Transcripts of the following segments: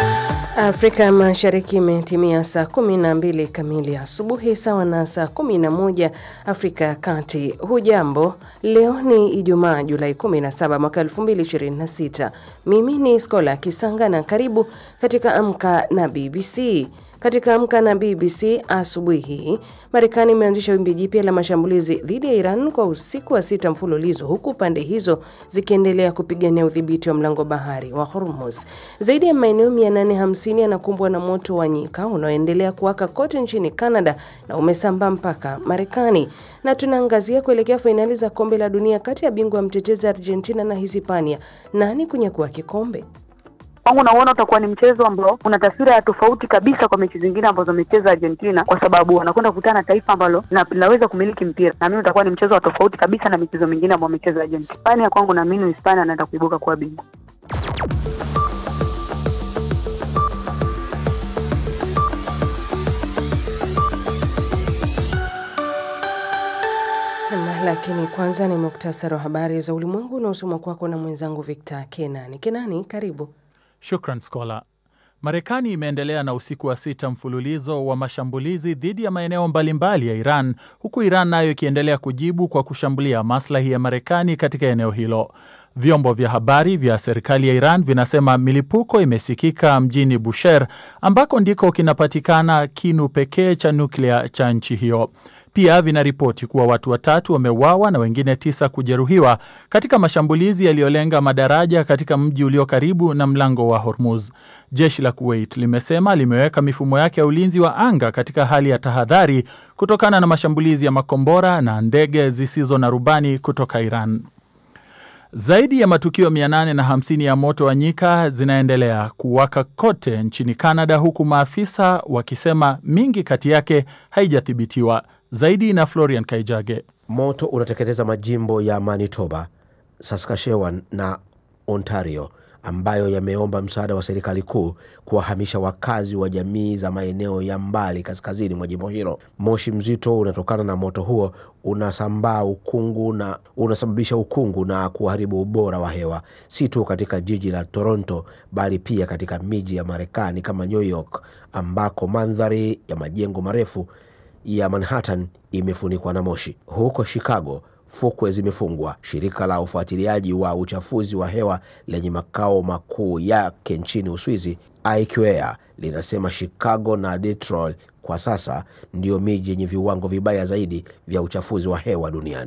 Afrika Mashariki imetimia saa 12 kamili asubuhi sawa na saa 11 Afrika ya Kati. Hujambo, leo ni Ijumaa Julai 17 mwaka 2026. Mimi ni Skola Kisanga na karibu katika Amka na BBC. Katika Amka na BBC asubuhi hii, Marekani imeanzisha wimbi jipya la mashambulizi dhidi ya Iran kwa usiku wa sita mfululizo, huku pande hizo zikiendelea kupigania udhibiti wa mlango bahari wa Hormuz. Zaidi ya maeneo 850 yanakumbwa na moto wa nyika unaoendelea kuwaka kote nchini Canada na umesambaa mpaka Marekani. Na tunaangazia kuelekea fainali za kombe la dunia kati ya bingwa mtetezi Argentina na Hispania. Nani kunyakua kikombe? Kwangu nauona utakuwa ni mchezo ambao una taswira ya tofauti kabisa kwa mechi zingine ambazo amecheza Argentina, kwa sababu wanakwenda kukutana na taifa ambalo linaweza kumiliki mpira, na mimi utakuwa ni mchezo wa tofauti kabisa na michezo mingine ambayo amecheza Argentina. Hispania kwangu, naamini Hispania anaenda kuibuka kuwa bingwa. Lakini kwanza ni muktasari wa habari za ulimwengu unaosomwa kwako na mwenzangu Victor Kenani. Kenani, karibu. Shukran Skola. Marekani imeendelea na usiku wa sita mfululizo wa mashambulizi dhidi ya maeneo mbalimbali ya Iran, huku Iran nayo ikiendelea kujibu kwa kushambulia maslahi ya Marekani katika eneo hilo. Vyombo vya habari vya serikali ya Iran vinasema milipuko imesikika mjini Bushehr, ambako ndiko kinapatikana kinu pekee cha nuklia cha nchi hiyo. Pia vinaripoti kuwa watu watatu wameuawa na wengine tisa kujeruhiwa katika mashambulizi yaliyolenga madaraja katika mji ulio karibu na mlango wa Hormuz. Jeshi la Kuwait limesema limeweka mifumo yake ya ulinzi wa anga katika hali ya tahadhari kutokana na mashambulizi ya makombora na ndege zisizo na rubani kutoka Iran. Zaidi ya matukio 850 ya moto wa nyika zinaendelea kuwaka kote nchini Canada, huku maafisa wakisema mingi kati yake haijathibitiwa. Zaidi na Florian Kaijage. Moto unateketeza majimbo ya Manitoba, Saskatchewan na Ontario ambayo yameomba msaada wa serikali kuu kuwahamisha wakazi wa jamii za maeneo ya mbali kaskazini mwa jimbo hilo. Moshi mzito unatokana na moto huo unasambaa ukungu na unasababisha ukungu na kuharibu ubora wa hewa, si tu katika jiji la Toronto bali pia katika miji ya Marekani kama New York ambako mandhari ya majengo marefu ya Manhattan imefunikwa na moshi. Huko Chicago fukwe zimefungwa. Shirika la ufuatiliaji wa uchafuzi wa hewa lenye makao makuu yake nchini Uswizi, IQAir, linasema Chicago na Detroit kwa sasa ndiyo miji yenye viwango vibaya zaidi vya uchafuzi wa hewa duniani.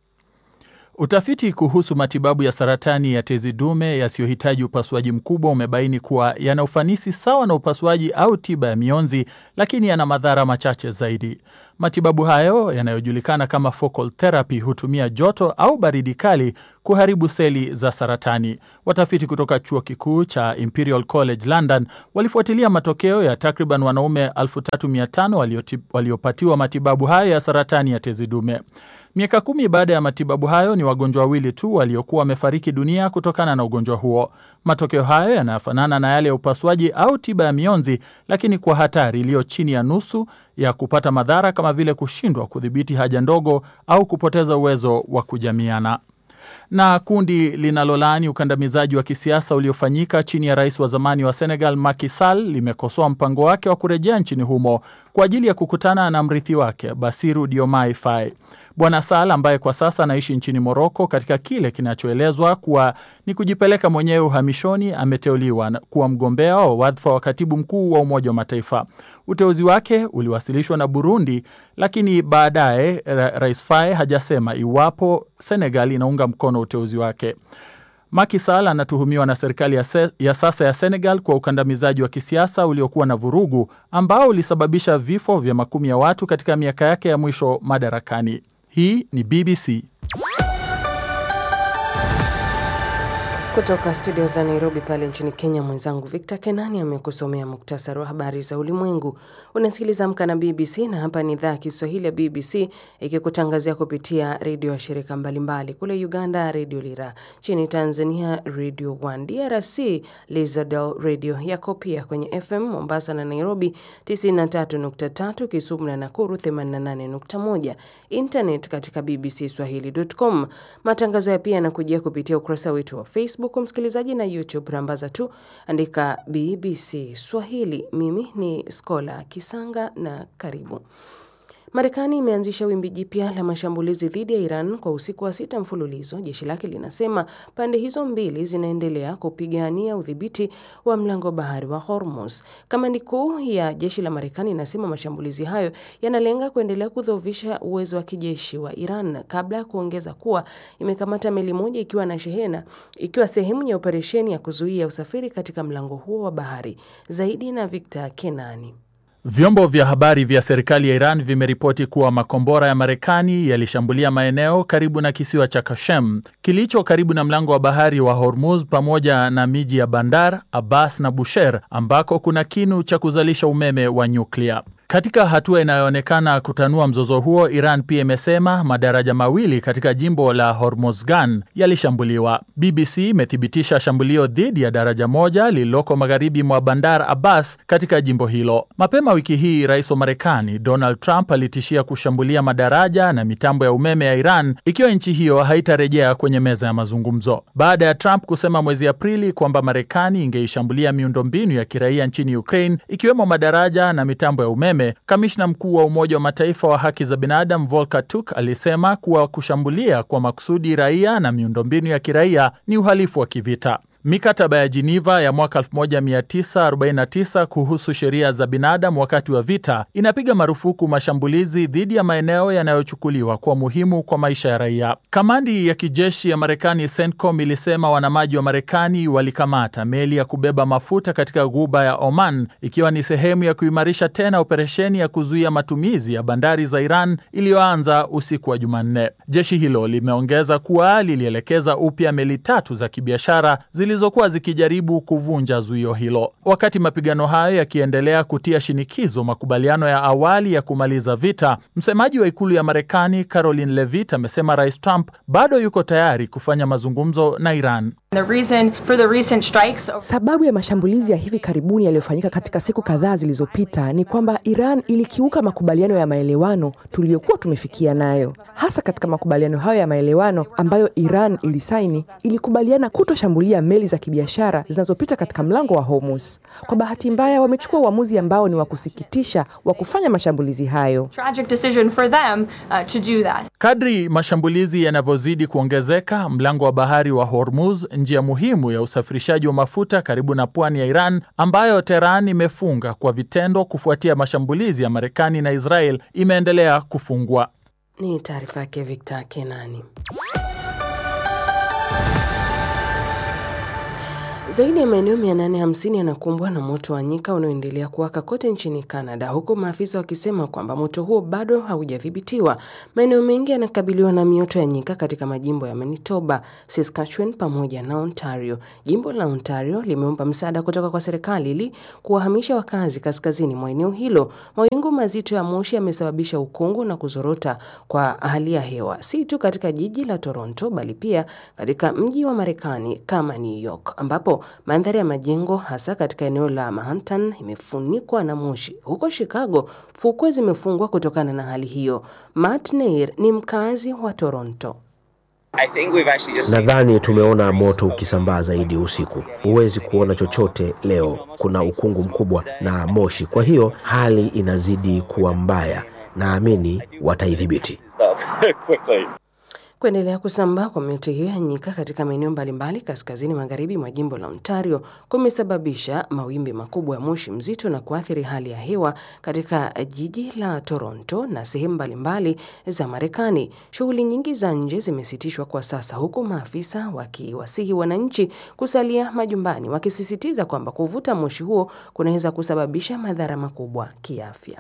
Utafiti kuhusu matibabu ya saratani ya tezi dume yasiyohitaji upasuaji mkubwa umebaini kuwa yana ufanisi sawa na upasuaji au tiba ya mionzi, lakini yana madhara machache zaidi. Matibabu hayo yanayojulikana kama focal therapy hutumia joto au baridi kali kuharibu seli za saratani. Watafiti kutoka chuo kikuu cha Imperial College London walifuatilia matokeo ya takriban wanaume 3500 waliopatiwa matibabu hayo ya saratani ya tezi dume. Miaka kumi baada ya matibabu hayo, ni wagonjwa wawili tu waliokuwa wamefariki dunia kutokana na ugonjwa huo. Matokeo hayo yanafanana na yale ya upasuaji au tiba ya mionzi, lakini kwa hatari iliyo chini ya nusu ya kupata madhara kama vile kushindwa kudhibiti haja ndogo au kupoteza uwezo wa kujamiana na kundi linalolaani ukandamizaji wa kisiasa uliofanyika chini ya rais wa zamani wa Senegal Macky Sall limekosoa mpango wake wa kurejea nchini humo kwa ajili ya kukutana na mrithi wake Basiru Diomaye Faye. Bwana Sall ambaye kwa sasa anaishi nchini Moroko katika kile kinachoelezwa kuwa ni kujipeleka mwenyewe uhamishoni, ameteuliwa kuwa mgombea wa wadhifa wa katibu mkuu wa Umoja wa Mataifa. Uteuzi wake uliwasilishwa na Burundi, lakini baadaye Rais Faye hajasema iwapo Senegal inaunga mkono uteuzi wake. Macky Sall anatuhumiwa na serikali ya, se, ya sasa ya Senegal kwa ukandamizaji wa kisiasa uliokuwa na vurugu ambao ulisababisha vifo vya makumi ya watu katika miaka yake ya mwisho madarakani. Hii ni BBC. Kutoka studio za Nairobi pale nchini Kenya, mwenzangu Victor Kenani amekusomea muktasari wa habari za ulimwengu. Unasikiliza Amka na BBC na hapa ni idhaa ya Kiswahili ya BBC ikikutangazia kupitia redio ya shirika mbalimbali. Kule Uganda, Redio Lira, nchini Tanzania, Radio 1, DRC, Lizadel Radio yako pia kwenye FM Mombasa na Nairobi 93.3, Kisumu na Nakuru 88.1, internet katika bbcswahili.com. Matangazo ya pia yanakujia kupitia ukurasa wetu wa Facebook Facebook msikilizaji, na YouTube rambaza tu andika BBC Swahili. Mimi ni Skola Kisanga na karibu. Marekani imeanzisha wimbi jipya la mashambulizi dhidi ya Iran kwa usiku wa sita mfululizo. Jeshi lake linasema pande hizo mbili zinaendelea kupigania udhibiti wa mlango bahari wa Hormuz. Kamandi kuu ya jeshi la Marekani inasema mashambulizi hayo yanalenga kuendelea kudhoofisha uwezo wa kijeshi wa Iran, kabla ya kuongeza kuwa imekamata meli moja ikiwa na shehena, ikiwa sehemu ya operesheni ya kuzuia usafiri katika mlango huo wa bahari. Zaidi na Victor Kenani. Vyombo vya habari vya serikali ya Iran vimeripoti kuwa makombora ya Marekani yalishambulia maeneo karibu na kisiwa cha Kashem kilicho karibu na mlango wa bahari wa Hormuz pamoja na miji ya Bandar Abbas na Bushehr ambako kuna kinu cha kuzalisha umeme wa nyuklia. Katika hatua inayoonekana kutanua mzozo huo, Iran pia imesema madaraja mawili katika jimbo la Hormozgan yalishambuliwa. BBC imethibitisha shambulio dhidi ya daraja moja lililoko magharibi mwa Bandar Abbas katika jimbo hilo. Mapema wiki hii, rais wa Marekani Donald Trump alitishia kushambulia madaraja na mitambo ya umeme ya Iran ikiwa nchi hiyo haitarejea kwenye meza ya mazungumzo. Baada ya Trump kusema mwezi Aprili kwamba Marekani ingeishambulia miundombinu ya kiraia nchini Ukraine ikiwemo madaraja na mitambo ya umeme Kamishna mkuu wa Umoja wa Mataifa wa haki za binadamu Volker Turk alisema kuwa kushambulia kwa makusudi raia na miundombinu ya kiraia ni uhalifu wa kivita. Mikataba ya Geneva ya mwaka 1949 kuhusu sheria za binadamu wakati wa vita inapiga marufuku mashambulizi dhidi ya maeneo yanayochukuliwa kuwa muhimu kwa maisha ya raia. Kamandi ya kijeshi ya Marekani CENTCOM ilisema wanamaji wa Marekani walikamata meli ya kubeba mafuta katika ghuba ya Oman ikiwa ni sehemu ya kuimarisha tena operesheni ya kuzuia matumizi ya bandari za Iran iliyoanza usiku wa Jumanne. Jeshi hilo limeongeza kuwa lilielekeza upya meli tatu za kibiashara zilizokuwa zikijaribu kuvunja zuio hilo. Wakati mapigano hayo yakiendelea kutia shinikizo makubaliano ya awali ya kumaliza vita, msemaji wa ikulu ya Marekani Caroline Levitt amesema Rais Trump bado yuko tayari kufanya mazungumzo na Iran. The reason for the recent strikes Sababu ya mashambulizi ya hivi karibuni yaliyofanyika katika siku kadhaa zilizopita ni kwamba Iran ilikiuka makubaliano ya maelewano tuliyokuwa tumefikia nayo. Hasa katika makubaliano hayo ya maelewano ambayo Iran ilisaini, ilikubaliana kutoshambulia meli za kibiashara zinazopita katika mlango wa Hormuz. Kwa bahati mbaya, wamechukua uamuzi ambao ni wa kusikitisha wa kufanya mashambulizi hayo. tragic decision for them uh, to do that. Kadri mashambulizi yanavyozidi kuongezeka, mlango wa bahari wa Hormuz, njia muhimu ya usafirishaji wa mafuta karibu na pwani ya Iran, ambayo Tehran imefunga kwa vitendo kufuatia mashambulizi ya Marekani na Israel, imeendelea kufungwa. Ni taarifa yake Victor Kenani. Zaidi ya maeneo 850 yanakumbwa na moto wa nyika unaoendelea kuwaka kote nchini Canada, huku maafisa wakisema kwamba moto huo bado haujadhibitiwa. Maeneo mengi yanakabiliwa na mioto ya nyika katika majimbo ya Manitoba, Saskatchewan pamoja na Ontario. Jimbo la Ontario limeomba msaada kutoka kwa serikali ili kuwahamisha wakazi kaskazini mwa eneo hilo. Mawingu mazito ya moshi yamesababisha ukungu na kuzorota kwa hali ya hewa, si tu katika jiji la Toronto bali pia katika mji wa Marekani kama New York ambapo mandhari ya majengo hasa katika eneo la Manhattan imefunikwa na moshi. Huko Chicago, fukwe zimefungwa kutokana na hali hiyo. Matt Neir ni mkazi wa Toronto. Nadhani tumeona moto ukisambaa zaidi usiku. Huwezi kuona chochote leo, kuna ukungu mkubwa na moshi, kwa hiyo hali inazidi kuwa mbaya. Naamini wataidhibiti. Kuendelea kusambaa kwa mioto hiyo ya nyika katika maeneo mbalimbali kaskazini magharibi mwa jimbo la Ontario kumesababisha mawimbi makubwa ya moshi mzito na kuathiri hali ya hewa katika jiji la Toronto na sehemu mbalimbali za Marekani. Shughuli nyingi za nje zimesitishwa kwa sasa, huku maafisa wakiwasihi wananchi kusalia majumbani, wakisisitiza kwamba kuvuta moshi huo kunaweza kusababisha madhara makubwa kiafya.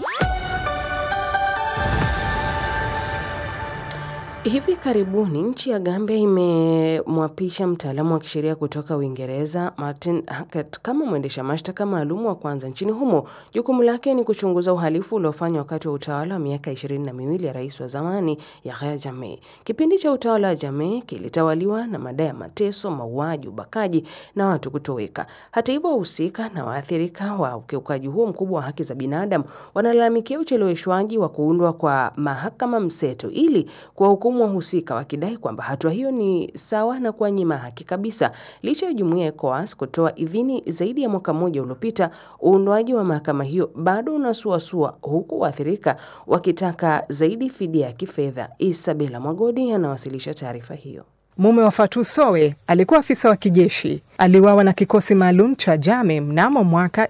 Hivi karibuni nchi ya Gambia imemwapisha mtaalamu wa kisheria kutoka Uingereza Martin Hackett kama mwendesha mashtaka maalum wa kwanza nchini humo. Jukumu lake ni kuchunguza uhalifu uliofanywa wakati wa utawala wa miaka ishirini na miwili ya rais wa zamani Yahya Jammeh. Kipindi cha utawala wa Jammeh kilitawaliwa na madai ya mateso, mauaji, ubakaji na watu kutoweka. Hata hivyo, wahusika na waathirika wa ukiukaji huo mkubwa wa haki za binadamu wanalalamikia ucheleweshwaji wa kuundwa kwa mahakama mseto ili kuwahukumu huku wahusika wakidai kwamba hatua hiyo ni sawa na kuwanyima haki kabisa. Licha ya jumuiya ya ECOWAS kutoa idhini zaidi ya mwaka mmoja uliopita, uundwaji wa mahakama hiyo bado unasuasua, huku waathirika wakitaka zaidi fidia ya kifedha. Isabela Mwagodi anawasilisha taarifa hiyo. Mume wa Fatou Sowe alikuwa afisa wa kijeshi. Aliuawa na kikosi maalum cha Jame mnamo mwaka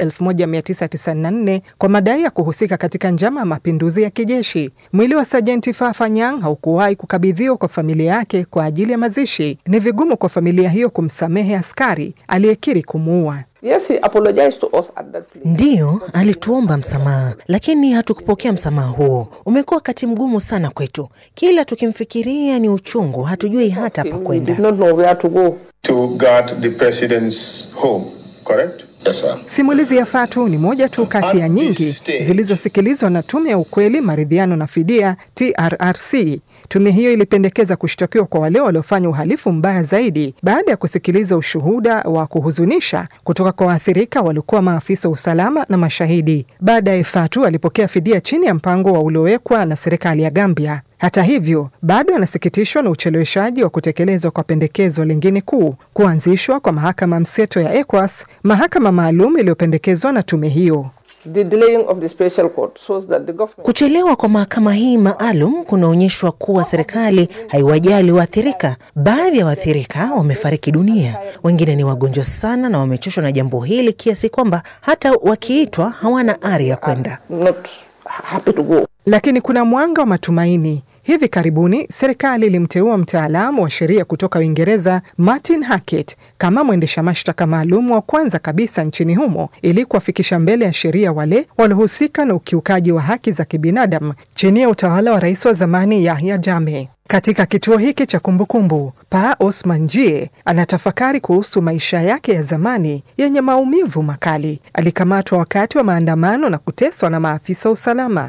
1994 kwa madai ya kuhusika katika njama ya mapinduzi ya kijeshi. Mwili wa Sajenti Fafa Nyang haukuwahi kukabidhiwa kwa familia yake kwa ajili ya mazishi. Ni vigumu kwa familia hiyo kumsamehe askari aliyekiri kumuua. Yes, he apologized to us at that place. Ndiyo, alituomba msamaha, lakini hatukupokea msamaha huo. Umekuwa wakati mgumu sana kwetu, kila tukimfikiria ni uchungu, hatujui hata pa We did kwenda. not know where to go. to guard the president's home, correct? Yes, sir. Simulizi ya Fatu ni moja tu kati ya nyingi zilizosikilizwa na Tume ya Ukweli, Maridhiano na Fidia, TRRC. Tume hiyo ilipendekeza kushtakiwa kwa wale waliofanya uhalifu mbaya zaidi baada ya kusikiliza ushuhuda wa kuhuzunisha kutoka kwa waathirika waliokuwa maafisa wa usalama na mashahidi. Baadaye Fatu alipokea fidia chini ya mpango wa uliowekwa na serikali ya Gambia. Hata hivyo, bado anasikitishwa na ucheleweshaji wa kutekelezwa kwa pendekezo lingine kuu, kuanzishwa kwa mahakama mseto ya ECOWAS, mahakama maalum iliyopendekezwa na tume hiyo. The delaying of the special court shows that the government Kuchelewa kwa mahakama hii maalum kunaonyeshwa kuwa serikali haiwajali waathirika. Baadhi ya waathirika wamefariki dunia, wengine ni wagonjwa sana na wamechoshwa na jambo hili kiasi kwamba hata wakiitwa hawana ari ya kwenda. not happy to go. Lakini kuna mwanga wa matumaini. Hivi karibuni serikali ilimteua mtaalamu wa sheria kutoka Uingereza Martin Hackett kama mwendesha mashtaka maalum wa kwanza kabisa nchini humo ili kuwafikisha mbele ya sheria wale waliohusika na ukiukaji wa haki za kibinadamu chini ya utawala wa rais wa zamani Yahya Jammeh. Katika kituo hiki cha kumbukumbu, Pa Osman Jie anatafakari kuhusu maisha yake ya zamani yenye maumivu makali. Alikamatwa wakati wa maandamano na kuteswa na maafisa wa usalama.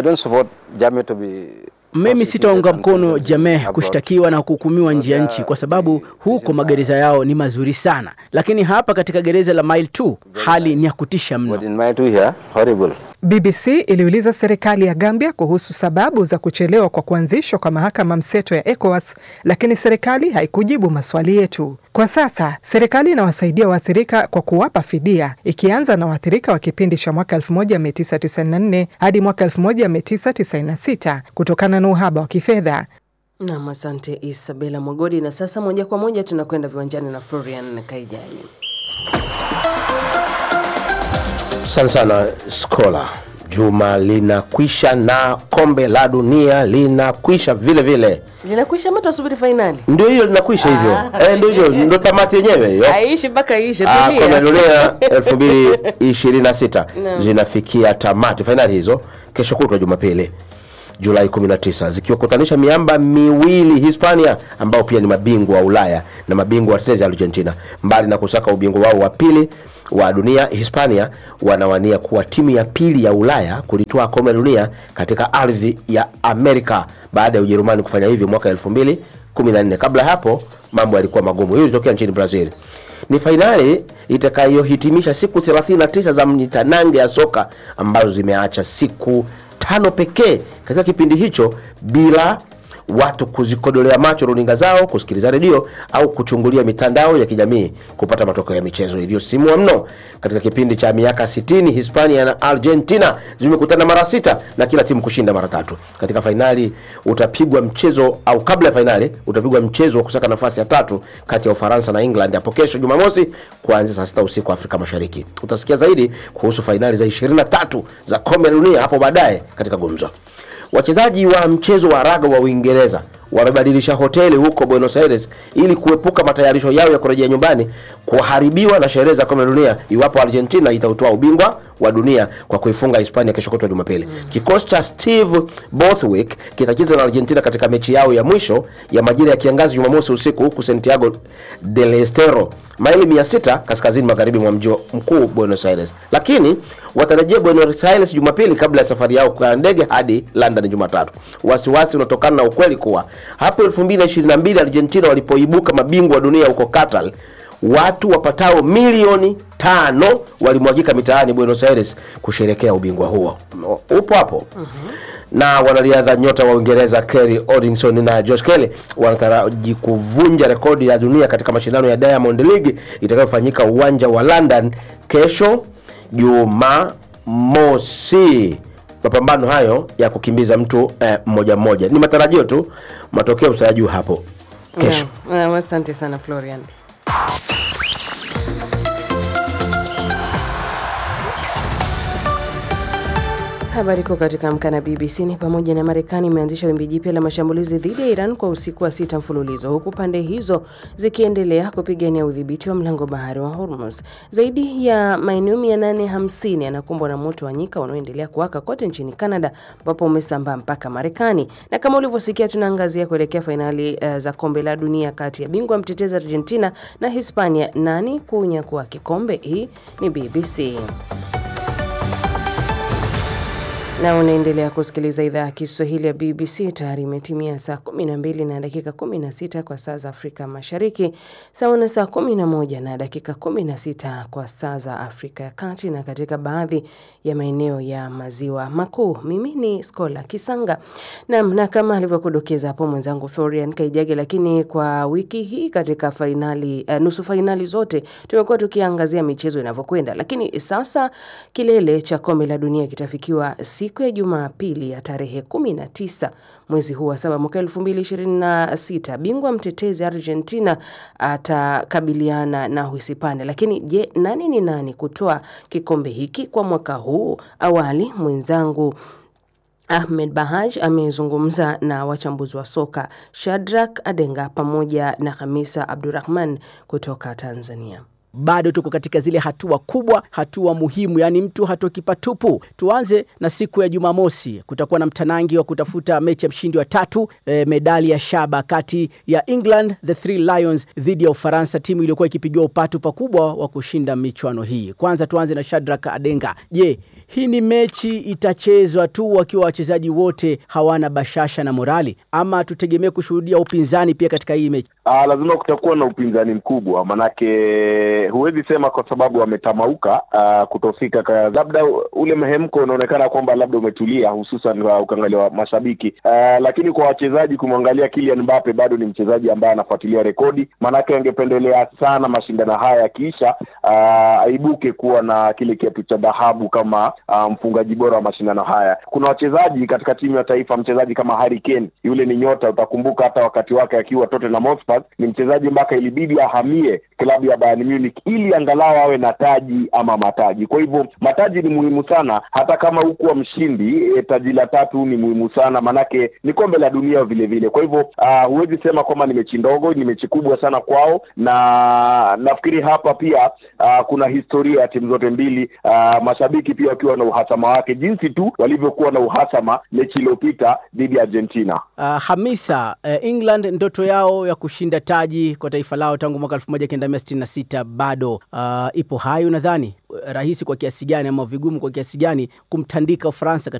Mimi sitaunga mkono Jameh kushtakiwa na kuhukumiwa nje ya nchi kwa sababu huko magereza yao ni mazuri sana, lakini hapa katika gereza la Mile 2 hali ni ya kutisha mno. BBC iliuliza serikali ya Gambia kuhusu sababu za kuchelewa kwa kuanzishwa kwa mahakama mseto ya ECOWAS, lakini serikali haikujibu maswali yetu. Kwa sasa serikali inawasaidia waathirika kwa kuwapa fidia, ikianza na waathirika wa kipindi cha mwaka 1994 hadi mwaka 1996 kutokana na uhaba wa kifedha. Nam, asante Isabela Mwagodi. Na sasa moja kwa moja tunakwenda viwanjani na Florian Kaijani. Asante sana Skola. Juma linakwisha na kombe la dunia linakwisha vile vile, Linakwisha ama tunasubiri fainali? ndio hiyo linakwisha hivyo eh, ndio hiyo ndio tamati yenyewe hiyo. Aishi mpaka ishe. Ah, tulia. kombe la dunia 2026 Naam. zinafikia tamati, fainali hizo kesho kutwa Jumapili Julai 19 zikiwakutanisha miamba miwili Hispania ambao pia ni mabingwa wa Ulaya na mabingwa watetezi Argentina. Mbali na kusaka ubingwa wao wa pili wa dunia, Hispania wanawania kuwa timu ya pili ya Ulaya kulitwaa kombe la dunia katika ardhi ya Amerika baada ya Ujerumani kufanya hivyo mwaka 2014. Kabla hapo mambo yalikuwa magumu. Hiyo ilitokea nchini Brazil. Ni fainali itakayohitimisha siku 39 za mnitanange ya soka ambazo zimeacha siku tano pekee katika kipindi hicho bila watu kuzikodolea macho runinga zao, kusikiliza redio au kuchungulia mitandao ya kijamii kupata matokeo ya michezo iliyosimua mno. Katika kipindi cha miaka 60 Hispania na Argentina zimekutana mara sita na kila timu kushinda mara tatu. Katika fainali utapigwa mchezo au kabla ya fainali utapigwa mchezo wa kusaka nafasi ya tatu kati ya Ufaransa na England hapo kesho Jumamosi kuanzia saa sita usiku Afrika Mashariki. Utasikia zaidi kuhusu fainali za 23 za kombe la dunia hapo baadaye katika gumzo. Wachezaji wa mchezo wa raga wa Uingereza wamebadilisha hoteli huko Buenos Aires ili kuepuka matayarisho yao ya kurejea nyumbani kuharibiwa na sherehe za kombe la dunia iwapo Argentina itautoa ubingwa wa dunia kwa kuifunga Hispania kesho kutwa Jumapili. Kikosi cha Steve Borthwick kitacheza na Argentina katika mechi yao ya mwisho ya majira ya kiangazi Jumamosi usiku huku Santiago del Estero, maili 600 kaskazini magharibi mwa mji mkuu Buenos Aires, lakini watarejea Buenos Aires Jumapili kabla ya safari yao kwa ndege hadi London Jumatatu. Wasiwasi unatokana na ukweli kuwa hapo 2022 Argentina walipoibuka mabingwa wa dunia huko Qatar, watu wapatao milioni tano walimwagika mitaani Buenos Aires kusherekea ubingwa huo. Upo hapo Na wanariadha nyota wa Uingereza Kerry Odinson na Josh Kelly wanataraji kuvunja rekodi ya dunia katika mashindano ya Diamond League itakayofanyika uwanja wa London kesho Jumamosi. Mapambano hayo ya kukimbiza mtu eh, mmoja mmoja ni matarajio tu, matokeo mtayajua hapo kesho. Naam, asante sana Florian. Habari kuu katika Amka na BBC ni pamoja na Marekani imeanzisha wimbi jipya la mashambulizi dhidi ya Iran kwa usiku wa sita mfululizo huku pande hizo zikiendelea kupigania udhibiti wa mlango bahari wa Hormuz. Zaidi ya maeneo 850 yanakumbwa na moto wa nyika unaoendelea kuwaka kote nchini Canada ambapo umesambaa mpaka Marekani. Na kama ulivyosikia, tunaangazia kuelekea fainali uh, za kombe la dunia kati ya bingwa mtetezi Argentina na Hispania. Nani kunyakua kikombe? Hii ni BBC na unaendelea kusikiliza idhaa ya Kiswahili ya BBC. Tayari imetimia saa 12 na dakika 16 kwa saa za Afrika Mashariki, sawa na saa 11 na dakika 16 kwa saa za Afrika ya Kati na katika baadhi ya maeneo ya maziwa makuu. Mimi ni Skola Kisanga nam, na kama alivyokudokeza hapo mwenzangu Florian Kaijage, lakini kwa wiki hii katika fainali, uh, nusu fainali zote tumekuwa tukiangazia michezo inavyokwenda, lakini sasa kilele cha kombe la dunia kitafikiwa siku ya Jumapili ya tarehe 19 mwezi huu wa saba mwaka 2026. Bingwa mtetezi Argentina atakabiliana na Uhispania. Lakini je, nani ni nani kutoa kikombe hiki kwa mwaka huu? Awali mwenzangu Ahmed Bahaj amezungumza na wachambuzi wa soka Shadrack Adenga pamoja na Hamisa Abdurrahman kutoka Tanzania. Bado tuko katika zile hatua kubwa, hatua muhimu, yaani mtu hatoki patupu. Tuanze na siku ya Jumamosi, kutakuwa na mtanangi wa kutafuta mechi ya mshindi wa tatu, e, medali ya shaba kati ya England the Three Lions dhidi ya Ufaransa, timu iliyokuwa ikipigiwa upatu pakubwa wa kushinda michuano hii. Kwanza tuanze na Shadrack Adenga. Je, hii ni mechi itachezwa tu wakiwa wachezaji wote hawana bashasha na morali, ama tutegemee kushuhudia upinzani pia katika hii mechi? Ah, lazima kutakuwa na upinzani mkubwa, manake huwezi sema kwa sababu wametamauka uh, kutofika, labda ule mhemko unaonekana kwamba labda umetulia, hususan kwa ukiangalia wa mashabiki uh, lakini kwa wachezaji, kumwangalia Kylian Mbappe bado ni mchezaji ambaye anafuatilia rekodi, maanake angependelea sana mashindano haya yakiisha, uh, aibuke kuwa na kile kiatu cha dhahabu kama uh, mfungaji bora wa mashindano haya. Kuna wachezaji katika timu ya taifa, mchezaji kama Harry Kane, yule ni nyota, utakumbuka hata wakati wake akiwa Tottenham Hotspur, ni mchezaji mpaka ilibidi ahamie klabu ya Bayern Munich ili angalau awe na taji ama mataji. Kwa hivyo mataji ni muhimu sana, hata kama hukuwa mshindi e, taji la tatu ni muhimu sana, manake ni kombe la dunia vile vile. Kwa hivyo uh, huwezi sema kwamba ni mechi ndogo, ni mechi kubwa sana kwao, na nafikiri hapa pia uh, kuna historia ya timu zote mbili, uh, mashabiki pia wakiwa na uhasama wake, jinsi tu walivyokuwa na uhasama mechi iliyopita dhidi ya Argentina. Uh, Hamisa, uh, England ndoto yao ya kushinda taji kwa taifa lao tangu mwaka 1966 bado uh, ipo hai. Unadhani rahisi kwa kiasi gani ama vigumu kwa kiasi gani kumtandika Ufaransa